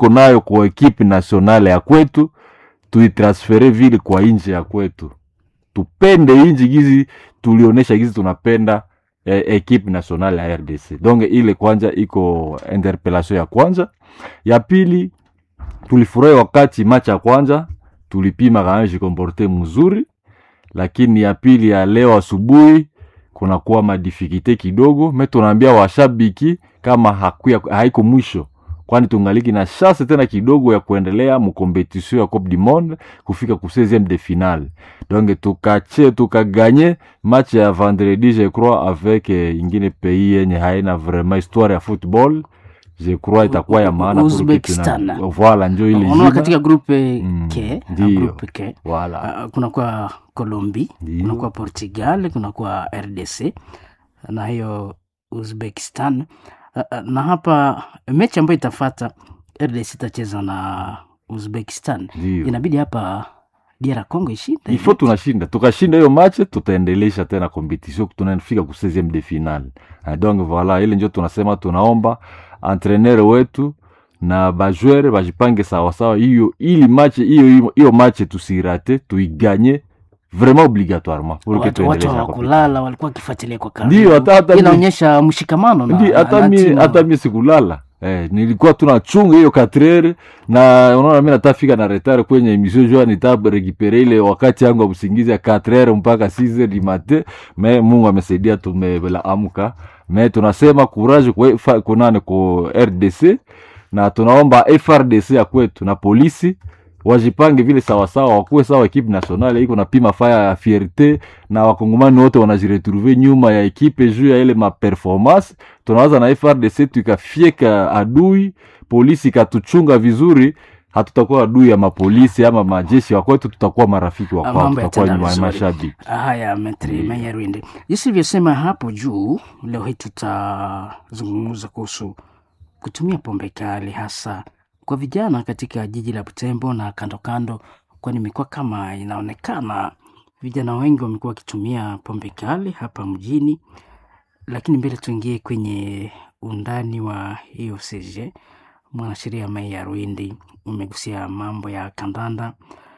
tuko nayo kwa ekipe nationale ya kwetu tuitransfere vile kwa nje ya kwetu tupende inji gizi tulionyesha gizi tunapenda eh, ekipe nationale ya rdc donc ile kwanza iko interpellation ya kwanza ya pili tulifurahi wakati machi ya kwanza tulipima kama jikomporte mzuri lakini ya pili ya leo asubuhi kunakuwa madifikite kidogo me tunaambia washabiki kama hakuya, haiko mwisho kwani tungaliki na chance tena kidogo ya kuendelea mukompetisio ya coupe du monde kufika ku 16e de finale donc tukache tukaganye match ya vendredi je crois avec eh, ingine pays yenye haina vraiment histoire ya football je crois itakuwa ya maana pour que Uzbekistan. tuna- voilà njo ile unaona jina. katika grupe Mm, k ndiyo. grupe k voilà uh, kunakuwa colombi Ndiyo. kunakuwa portugal kunakuwa rdc na hiyo uzbekistan uh, uh, na hapa mechi ambayo itafata rdc itacheza na uzbekistan ndio inabidi hapa dr congo ishinde ifo tunashinda tukashinda hiyo match tutaendelesha tena competition tunafika ku 16e de finale Ah, donc voilà ile njo tunasema tunaomba entraîneur wetu na bajwere bajipange sawasawa hiyo ili match hiyo hiyo- hiyo match tusirate tuiganye vraiment obligatoirement pour que watu, watu tuendeleshe na hawakulala walikuwa wakifuatilia kwa karibu. Ndio, hata- hata mi- inaonyesha mshikamano na- Ndi, na- hata na mi timu. hata mi sikulala eh, nilikuwa tunachunga hiyo katrere na unaona mi natafika na retard kwenye emission jua nitarekipere ile wakati yangu ya usingizi ya katrere mpaka 6 du matin me mungu amesaidia tumelaamka me tunasema courage kwa fa- kunane ku rdc na tunaomba frdc ya kwetu na polisi wajipange vile sawasawa wakuwe sawa ekipe nationale iko napima faya ya fierte na wakongomani wote wanajiretrouve nyuma ya ekipe juu ya ile maperformance tunawaza na frdc tukafieka adui polisi ikatuchunga vizuri hatutakuwa adui ya mapolisi ama majeshi wakwetu tutakuwa marafiki Ah, wakwao mambo tutakuwa yataenda nyuma ya vizuri. mashabiki haya metri Ndiyo. mayarwinde jinsi ilivyosema hapo juu leo hii tutazungumza kuhusu kutumia pombe kali hasa kwa vijana katika jiji la butembo na kando kando kwani imekuwa kama inaonekana vijana wengi wamekuwa wakitumia pombe kali hapa mjini lakini mbele tuingie kwenye undani wa hiyo cg mwanasheria Meya Rwindi umegusia mambo ya kandanda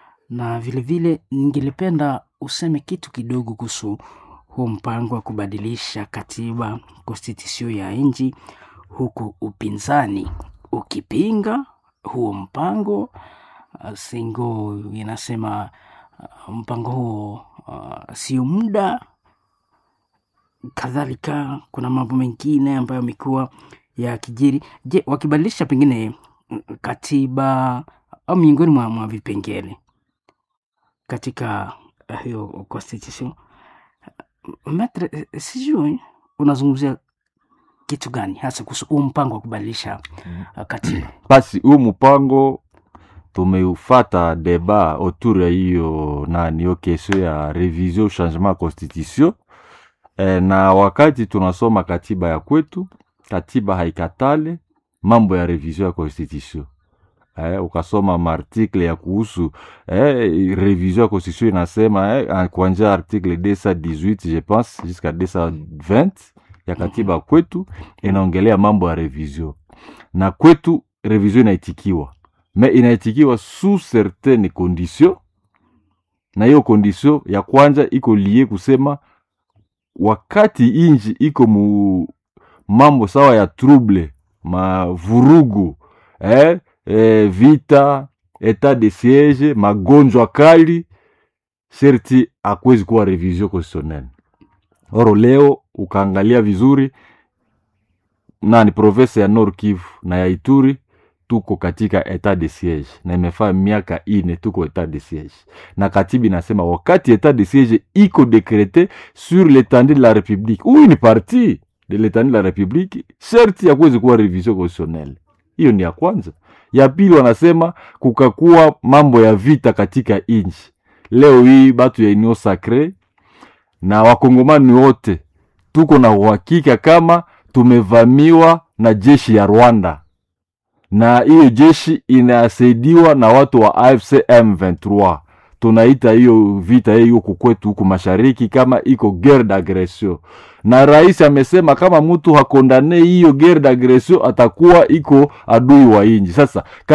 na vilevile ningelipenda useme kitu kidogo kuhusu huu mpango wa kubadilisha katiba konstitusio ya nchi huku upinzani ukipinga huo mpango uh, singo inasema uh, mpango huo uh, sio muda kadhalika kuna mambo mengine ambayo amekuwa ya kijiri je wakibadilisha pengine mm, katiba au miongoni mwa, mwa vipengele katika uh, hiyo constitution metre eh, sijui unazungumzia kitu gani hasa kuhusu huu mpango wa kubadilisha uh, katiba basi huu mpango tumeufata deba autour ya hiyo nani hiyo kesio ya revision changement ya constitution e, na wakati tunasoma katiba ya kwetu katiba haikatale mambo ya revision ya constitution eh, ukasoma maartikle ya kuhusu eh, revision ya constitution inasema eh, kuanzia article 218 je pense jusqu'à 220 ya katiba ya kwetu inaongelea mambo ya revision na kwetu revision inaitikiwa me inaitikiwa sous certaines conditions na hiyo condition ya kwanza iko lie kusema wakati inji iko mu mambo sawa ya trouble mavurugu eh, eh, vita etat de siege magonjwa kali sherti akwezi kuwa revision constitutionnelle oro leo ukaangalia vizuri nani province ya Nord Kivu na ya Ituri tuko katika etat de siege na imefaa miaka ine tuko etat de siege, na katiba inasema wakati etat de siege iko dekrete sur l'étendue de la république ou une partie de l'étendue de la république, sherti yakuwezi kuwa revision constitutionnelle. Hiyo ni ya kwanza. Ya pili, wanasema kukakuwa mambo ya vita katika inchi. Leo hii batu ya Union Sacre na wakongomani wote tuko na uhakika kama tumevamiwa na jeshi ya Rwanda, na hiyo jeshi inasaidiwa na watu wa AFC M23. Tunaita hiyo vita hiyo huku kwetu huku mashariki kama iko guerre d'agression, na rais amesema kama mtu hakondane hiyo guerre d'agression atakuwa iko adui wa inji. Sasa